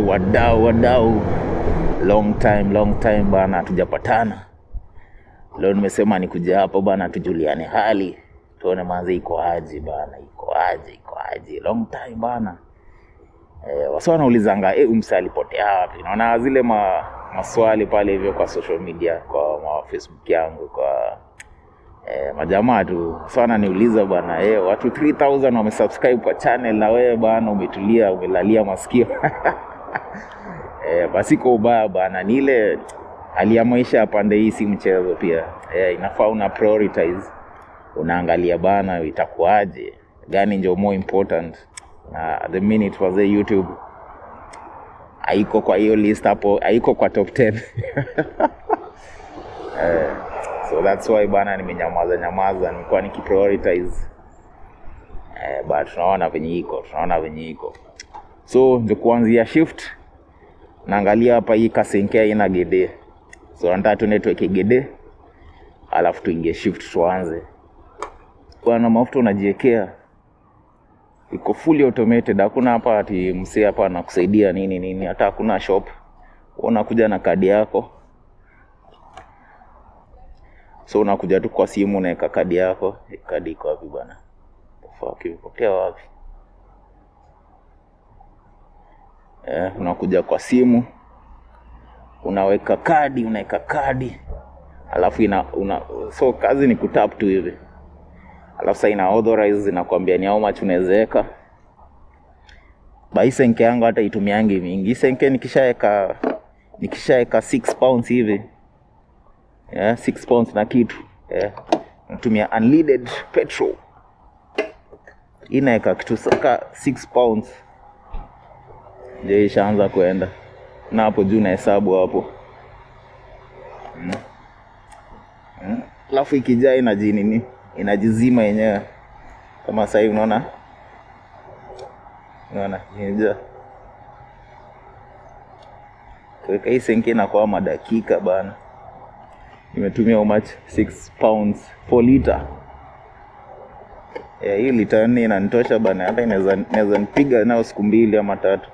wadau wadau long time long time bana hatujapatana leo nimesema nikuja hapo bana tujuliane hali tuone manze iko aje bana iko aje iko aje long time bana eh, wasi wanaulizanga eh, umsa alipotea wapi naona zile ma, maswali pale hivyo kwa social media kwa ma facebook yangu kwa eh, majamaa tu so ananiuliza bana eh, watu 3000 wamesubscribe kwa channel na wewe bana umetulia umelalia masikio eh, basi kwa ubaya bana ni ile hali ya maisha ya pande hii si mchezo pia eh, inafaa una prioritize unaangalia bana itakuwaje gani ndio more important na the minute wazee youtube haiko kwa hiyo list hapo haiko kwa top 10 eh, so that's why bana nimenyamaza nyamaza nimekuwa nikiprioritize eh, but tunaona venye iko tunaona venye iko so ndio kuanzia shift naangalia hapa hii kasenkea ina gede so nataka tuende tuweke gede alafu tuingie shift tuanze bwana mafuta unajiwekea iko fully automated hakuna hapa ati msee hapa anakusaidia nini nini hata hakuna shop Wewe unakuja na kadi yako so unakuja tu kwa simu unaweka kadi yako Eh, kadi iko wapi bwana fuck imepotea wapi eh, unakuja kwa simu unaweka kadi unaweka kadi alafu ina una, so kazi ni kutap tu hivi alafu sa ina authorize inakwambia ni how much unawezaweka bai senke yangu hata itumiangi mingi Hii senke nikishaeka nikishaeka 6 pounds hivi yeah, 6 pounds na kitu yeah. natumia unleaded petrol Hii inaeka kitu saka 6 pounds ndio ishaanza kuenda na hapo juu na hesabu hapo Mm. alafu ikijaa inaji nini inajizima yenyewe kama sahii unaona unaona imejaa kuweka hii senke inakuwa madakika bana imetumia how much 6 pounds 4 liter yeah, hii lita nne inanitosha bana hata inaweza inaweza nipiga nayo siku mbili ama tatu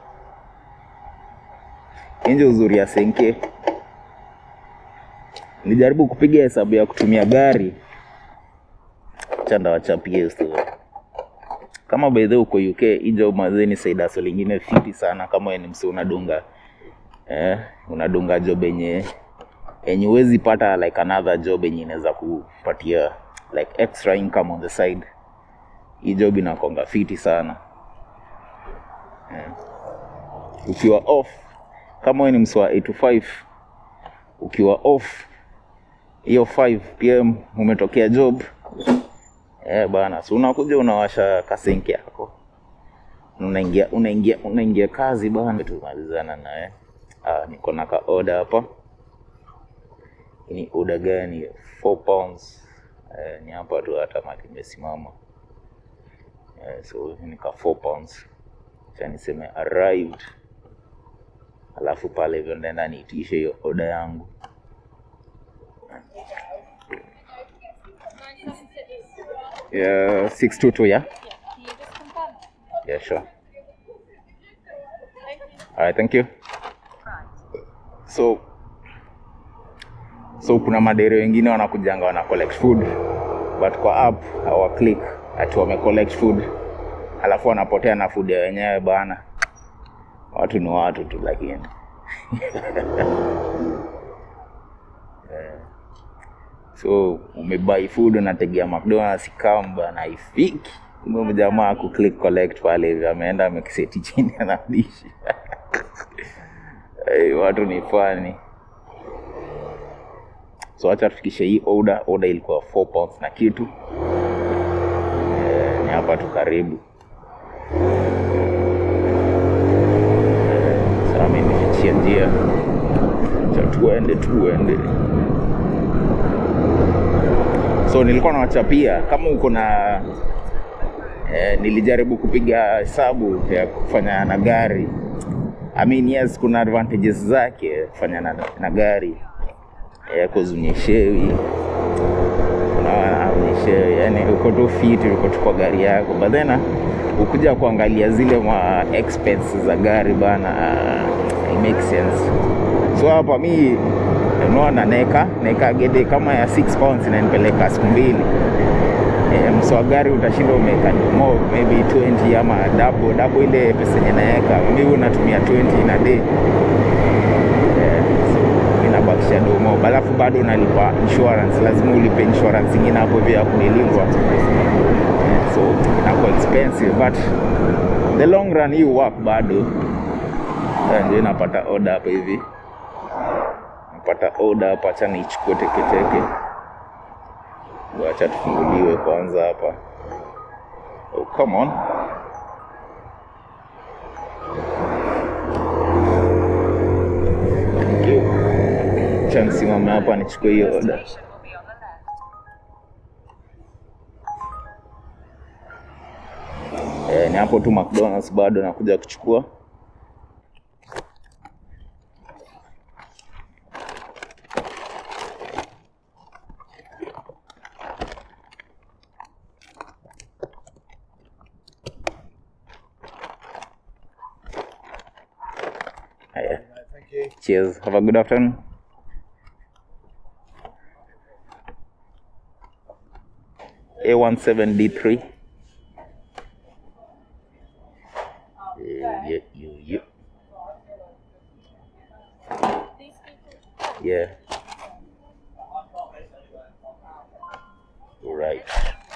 inje uzuri ya senke nilijaribu kupiga hesabu ya kutumia gari chanda wachapie story kama bedhe uko uk ijo mazeni saidaso lingine fiti sana kama wewe ni msi unadunga eh, unadunga job yenye yenye huwezi pata like another job yenye inaweza kupatia like extra income on the side hii job inakonga fiti sana eh. ukiwa off kama wewe ni msi wa 8 to 5 ukiwa off hiyo 5 pm umetokea job eh bana so unakuja unawasha kasenki yako unaingia unaingia unaingia kazi bana tumalizana naye ah niko na ka order hapa Hii ni order gani 4 pounds eh, ni hapa tu hata mali imesimama eh, so hii ni ka 4 pounds cha niseme arrived alafu pale hivyo ndaenda niitishe hiyo order yangu yeah, 622 yeah Can you just confirm? yeah sure alright thank you so so kuna madere wengine wanakujanga wana collect food but kwa app hawa click ati wame collect food alafu wanapotea na food ya wenyewe bana watu ni watu tu lakini so umebuy food unategea mcdonalds kam bana haifiki kumbe mjamaa ku click collect pale hivi ameenda amekiseti chini anadishi hey, watu ni fani so acha tufikishe hii order order ilikuwa 4 pounds na kitu eh, ni hapa tu karibu sasa mimi nifichia njia cha tuende tuende so nilikuwa nawachapia kama uko na eh, nilijaribu kupiga hesabu ya kufanya na gari I mean, yes kuna advantages zake kufanya na, na gari eh, kuzunyeshewi unaona unyeshewi yani uko tu fit uko tu kwa gari yako but then ukuja kuangalia zile ma expenses za gari bana uh, it makes sense so hapa mi unaona naeka naeka gede kama ya 6 pounds inanipeleka siku mbili e, mso wa gari utashinda umeweka more maybe 20 ama double double ile pesa yenye naeka mi unatumia 20 na day Eh, so inabakisha domo alafu bado unalipa insurance lazima ulipe insurance ingine hapo pia ya kunilindwa so inakuwa expensive but the long run hii work bado Eh, ndio inapata order hapa hivi napata order hapa acha niichukue teketeke wacha tufunguliwe kwanza hapa oh, come on Thank you. Acha nisimame hapa nichukue hiyo order Station will be on the left. Eh, ni hapo tu McDonald's bado nakuja kuchukua. Haya. Thank you. Cheers. Have a good afternoon. A17D3. Yeah, yeah, yeah, yeah. Yeah. Right.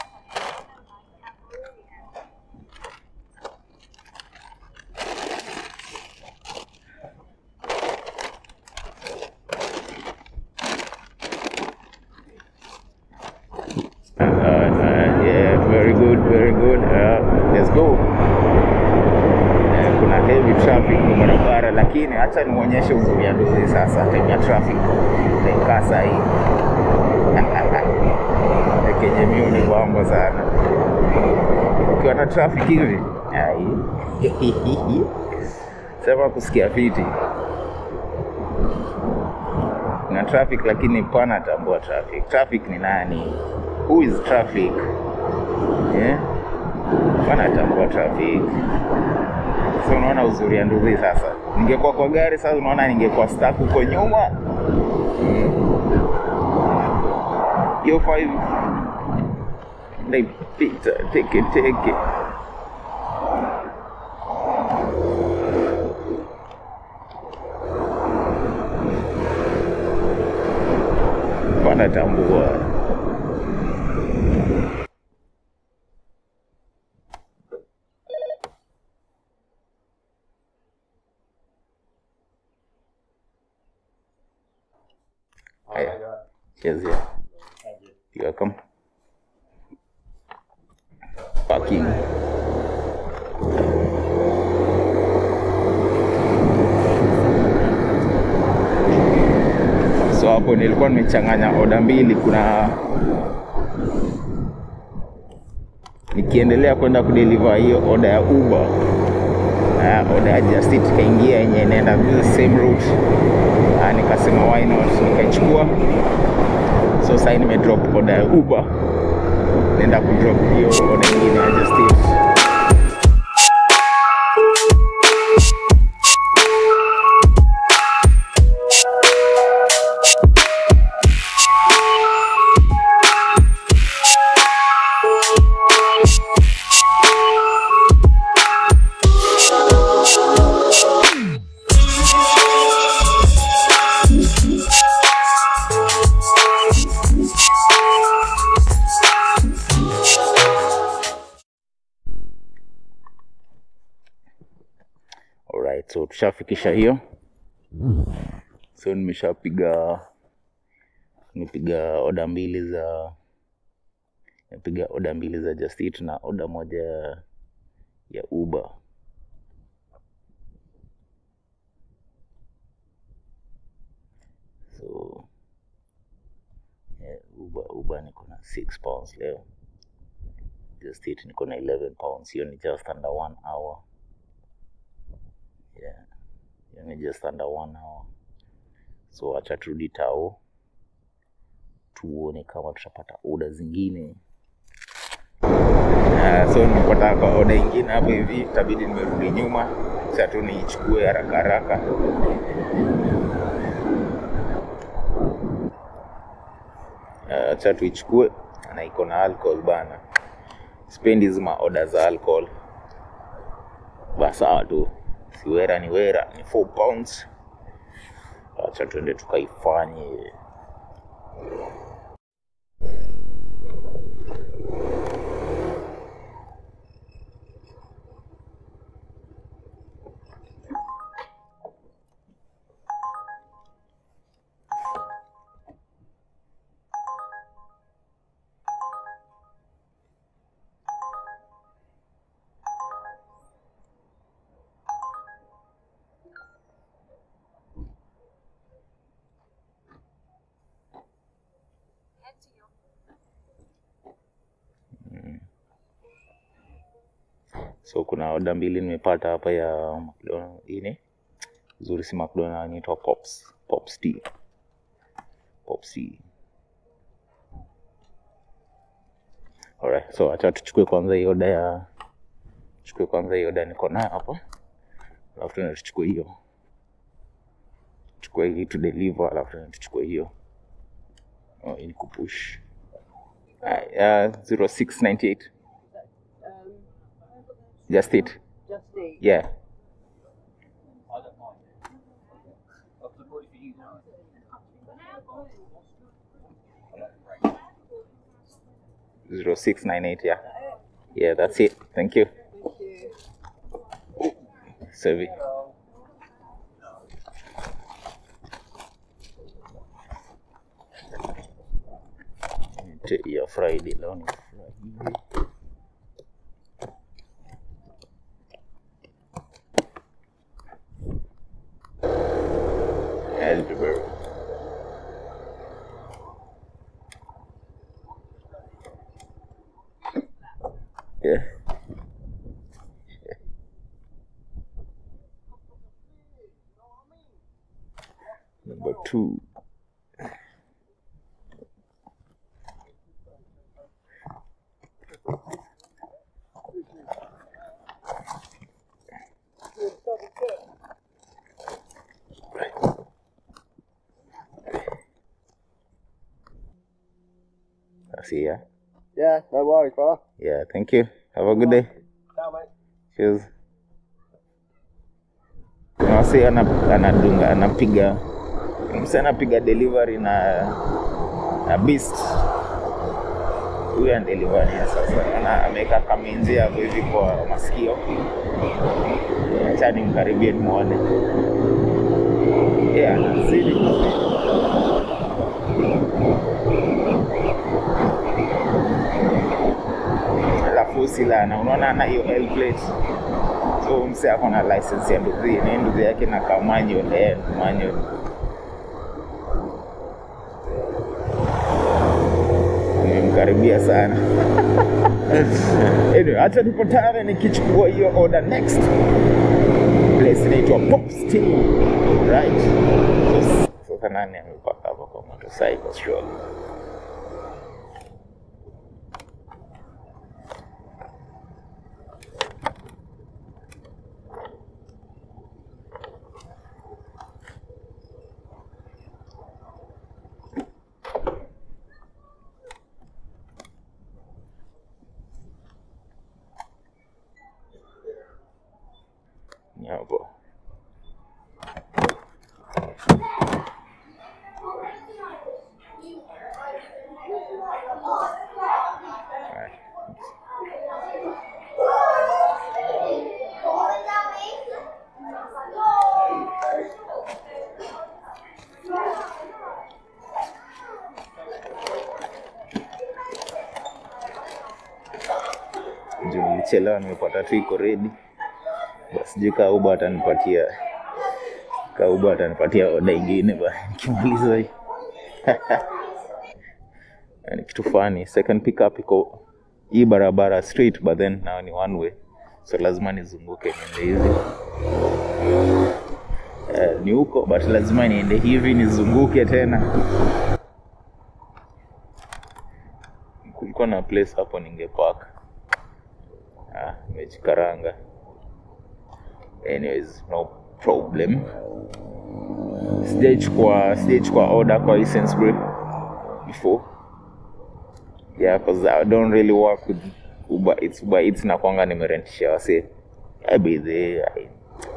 Uh, uh, yeah, very good, very good. Uh, let's go. Eh, kuna heavy traffic kwa barabara, lakini acha nimuonyeshe uzuri ya Dubai sasa, time ya traffic taikaa saa hii Eh, kenye mio ni kwamba sana ukiwa na traffic hivi ai sema kusikia fiti na traffic lakini pana tambua traffic traffic ni nani who is traffic yeah? pana tambua traffic so unaona uzuri ya nduzi sasa ningekuwa kwa gari sasa unaona ningekuwa stuck huko nyuma hiyo five naipita teke teke wanatambua haya cheers yeah. Thank you. You're welcome. Parking. So hapo nilikuwa nimechanganya oda mbili. Kuna nikiendelea kwenda kudeliver hiyo oda ya Uber uh, oda ya Just Eat ikaingia yenye inaenda the same route uh, nikasema why not, nikaichukua so sasa nimedrop order ya Uber, naenda kudrop hiyo order nyingine ya Just Eat. Alright, so tushafikisha hiyo. So nimeshapiga nimepiga oda mbili za nimepiga oda mbili za Just Eat na oda moja ya Uber. So yeah, Uber Uber niko na 6 pounds leo. Just Eat niko na 11 pounds. Hiyo ni just under one hour. Yeah. Hiyo ni just under one hour. So acha turudi tao tuone kama tutapata oda zingine. Uh, so nimepata kwa oda ingine hapo hivi, itabidi nimerudi nyuma sasa tu niichukue haraka haraka. Uh, acha tuichukue na iko na alcohol bana. Sipendi hizi maoda za alcohol. Basi sawa tu, si wera ni wera, ni 4 pounds. Acha tuende tukaifanye. So kuna oda mbili nimepata hapa ya McDonald ini zuri, si McDonald, inaitwa Pops Pops tea Pops tea. Alright, so acha tuchukue kwanza hii oda ya chukue kwanza hii oda niko nayo hapa, alafu tena tuchukue hiyo chukue hii to deliver, alafu tena tuchukue hiyo oh, hii ni kupush uh, 0698 Um, just it just the yeah I don't mind. I've been for you now. zero six nine eight yeah yeah that's it thank you thank you. Sevi. ya Friday leo ni Friday. Elderberry. Yeah. Number two. I see ya. Yeah, no worries, brother. Yeah, thank you. Have a good day. Ciao, mate. Cheers. Kuna wasi ana- anadunga anapiga msi anapiga delivery na na beast huyu ana delivery ya sasa ana ameweka kamenzi hapo hivi kwa masikio acha nimkaribie nimwone yeah, anazidi alafu usilana unaona ana hiyo L plate so mse ako na license ya nduthi ni nduthi yake na kamanyo eh, manyo nimemkaribia sana anyway, hata tupatane nikichukua hiyo order next place inaitwa Pops Tea right so, sasa nani amepaka hapa kwa motorcycle surely ni hapo Alright. juu nilichelewa nimepata tu iko ready basi sijui kaa uba atanipatia kaa uba atanipatia oda ingine ba nikimaliza hii ni kitu fani second pickup iko hii barabara straight but then now ni one way so lazima nizunguke niende hizi Eh, ni huko but lazima niende hivi nizunguke tena kulikuwa na place hapo ningepark nimejikaranga anyways no problem sijaichukua sijaichukua order kwa hii Sainsbury before yeah cause I don't really work with Uber Eats Uber Eats na kwanga nimerentishia wase I be there I...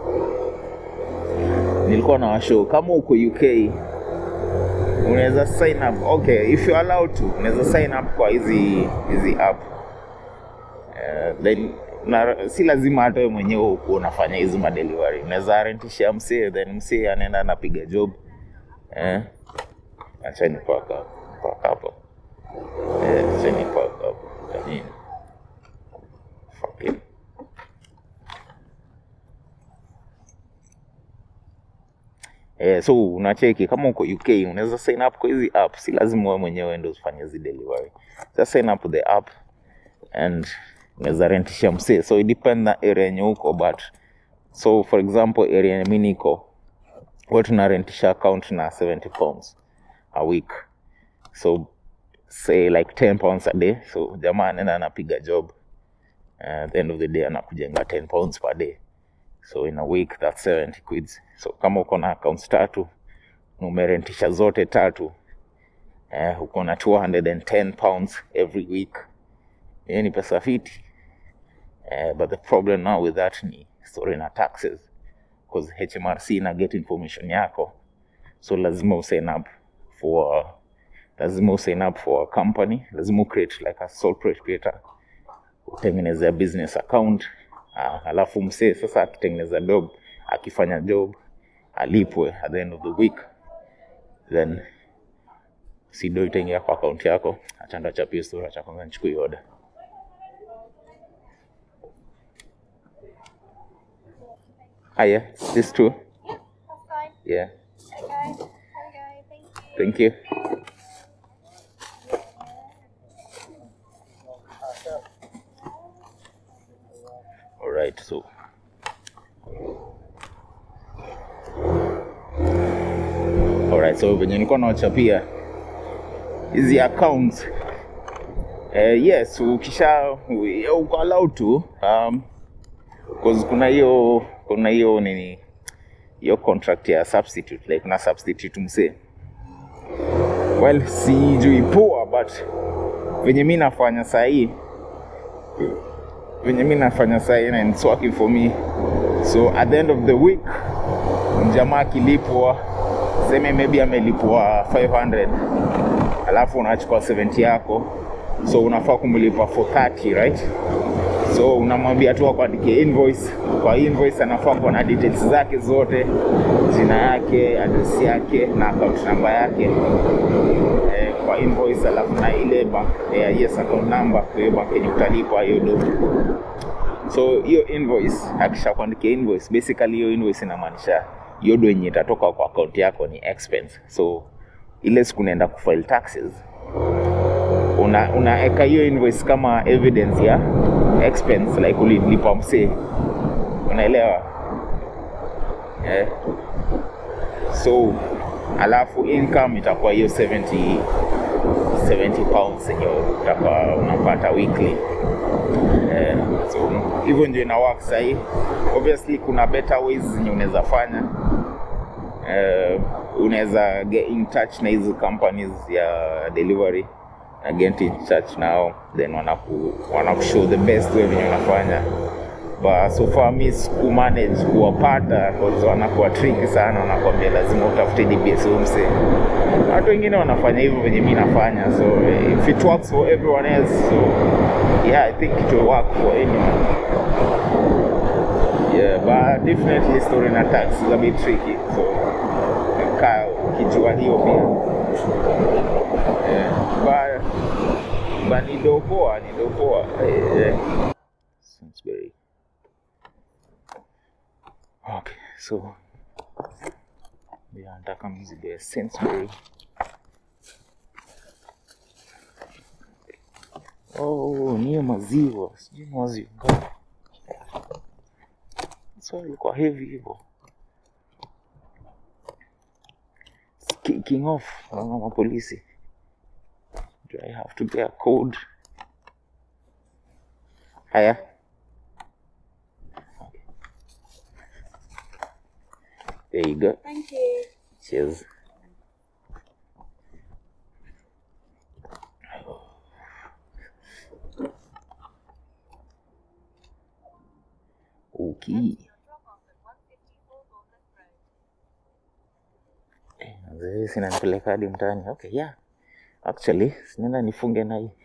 nilikuwa na washow kama uko UK unaweza sign up okay if you're allowed to unaweza sign up kwa hizi hizi app uh, then na, si lazima hata wewe mwenyewe ukuwa unafanya hizi madelivery unaweza rentishia msee then msee anaenda anapiga job eh achani paka paka hapo eh achani paka hapo yani fuck it Eh, so unacheki kama uko UK unaweza sign up kwa hizi app, si lazima wewe mwenyewe ndio ufanye hizi delivery. Just sign up the app and unaweza rentisha msee. So it depend na area yenye uko but so for example area yenye mimi niko huwa tunarentisha account na 70 pounds a week. So say like 10 pounds a day. So jamaa anaenda anapiga job. Uh, at the end of the day anakujenga 10 pounds per day so in a week that's 70 quids so kama uko na accounts tatu na umerentisha zote tatu eh, uko na 210 pounds every week hiyo ni pesa fiti eh, but the problem now with that ni story na taxes because hmrc ina get information yako so lazima usign up for lazima usign up for a company lazima ucreate like a sole proprietor utengeneze business account uh, alafu msee sasa akitengeneza job akifanya job alipwe at the end of the week then sido itaingia kwa akaunti yako achanda chapia sura cha kwanza nichukue order ah yeah this too Yeah, that's fine. yeah Okay. There we go. Thank you. thank you all right so Alright, so venye nilikuwa nawachapia hizi accounts eh, yes ukisha u- uko allowed to um, cause kuna hiyo kuna hiyo nini hiyo contract ya substitute like una substitute msee well sijui poa but venye mi nafanya sahii venye mi nafanya sahii and it's working for me so at the end of the week mjamaa akilipwa seme maybe amelipwa 500 alafu unachukua 70 yako so unafaa kumlipa for 30 right so unamwambia tu akuandikie invoice kwa invoice anafaa kuwa na details zake zote jina yake address yake na account namba yake eh, kwa invoice alafu na ile bank eh, yes account number kwa hiyo bank yenye utalipa hiyo do so hiyo invoice akisha kuandikia invoice basically hiyo invoice inamaanisha hiyo do yenye itatoka kwa account yako ni expense so ile siku unaenda kufile taxes una unaeka hiyo invoice kama evidence ya expense like ulilipa msee unaelewa eh. so alafu income itakuwa hiyo 70 70 pounds yenye utakuwa unapata weekly eh, so hivyo ndio ina work sahii obviously kuna better ways zenye unaweza fanya eh, unaweza get in touch na hizi companies ya delivery na get in touch nao then wanaku wanakushow the best way venye unafanya but so far mi sikumanage kuwapata cause wanakuwa tricky sana wanakwambia lazima utafute dbs umse watu wengine wanafanya hivyo venye mi nafanya so if it works for everyone else so yeah i think it will work for anyone yeah but definitely story na tax is a bit tricky so ka ukijua hiyo pia yeah. but but ni dopoa ni dopoa yeah. Sainsbury. Okay, so yeah, nataka mzigo ya Sainsbury. Oh, ni hiyo maziwa, sijui ni maziwa ngapi. So ilikuwa heavy hivyo. It's Kicking off, naona mapolisi. Do I have to get a code? Haya. There you go. Thank you. Cheers. Okay. Eh, Mzee sinanipeleka hadi mtaani. Okay, yeah. Actually, sinaenda nifunge na hii.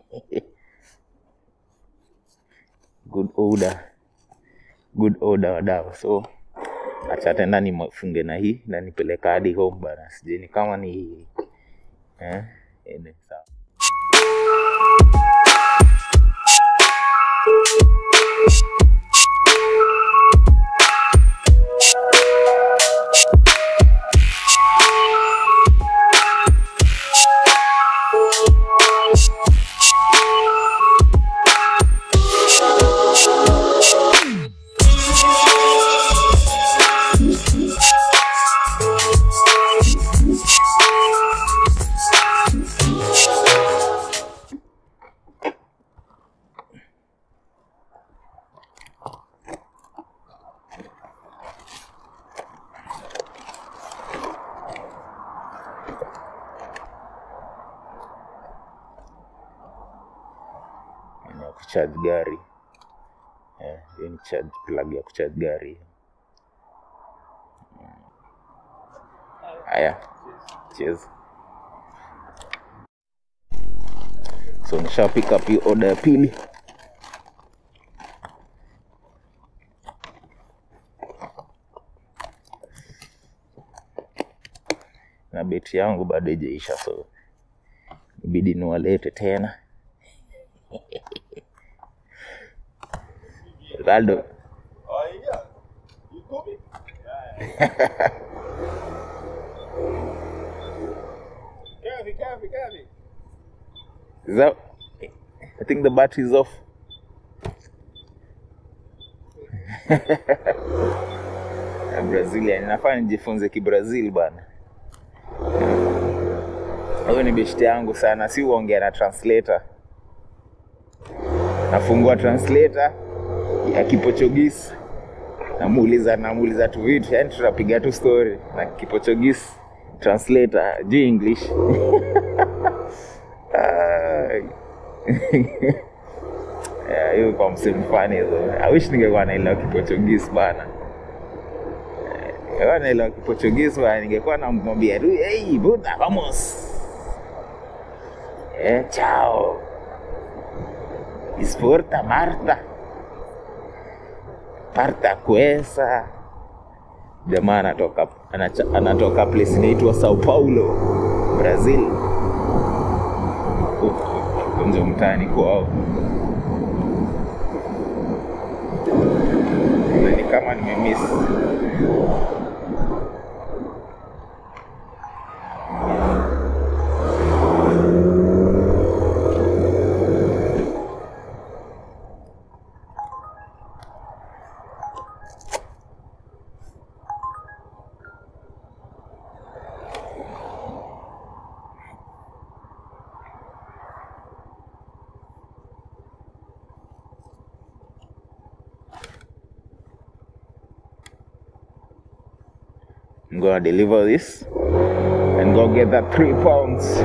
Good order. Good order wadau. So, acha tena nifunge na hii na nipeleka hadi home bana. Sijui kama ni eh, ene sawa. Ni ya kucharge gari. Eh, hiyo ni charge plug ya kucharge gari. Haya. Cheers. So nisha pick up hii order ya pili. Na beti yangu bado haijaisha so ibidi niwalete tena. Ronaldo. Oh, yeah. You copy? Careful, careful, careful. Is that I think the battery's off. Ya Brazilian nafaa nijifunze kibrazil bana. Huyo ni beshte yangu sana, si uongea na translator. Nafungua translator ya Kiportuguese, namuuliza namuuliza tu vitu, yani tunapiga tu story na Kiportuguese translator juu English. Ai. Yeah, hiyo kwa msimu fani hizo. I wish ningekuwa naelewa Kiportuguese bana. Eh, Ningekuwa naelewa Kiportuguese bana, ningekuwa namwambia tu, hey, buda, vamos. Eh, chao. Esporta Marta. Parta Cuesa. Jamaa anatoka anacha- anatoka place inaitwa Sao Paulo, Brazil. Huko nje mtaani kwao. Na ni kama nimemiss. I'm gonna deliver this and go get that three pounds.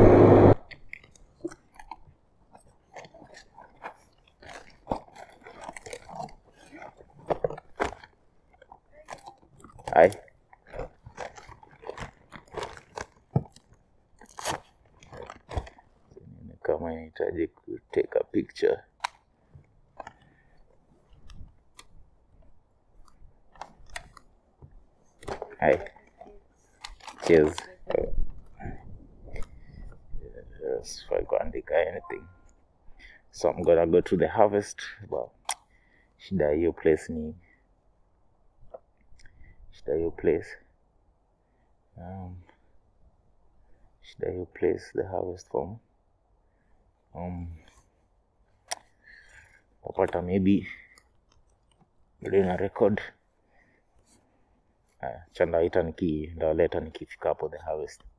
Hi. Kama inahitaji kuteka picture. Hi. Cheers. Yes, if I kuandika anything. So I'm gonna go to the harvest. But shida ya hiyo place ni shida ya hiyo place. Um, shida ya hiyo place the harvest form. Um, tapata maybe bado na record Haya, cha ndaita niki ndawaleta nikifika hapo the harvest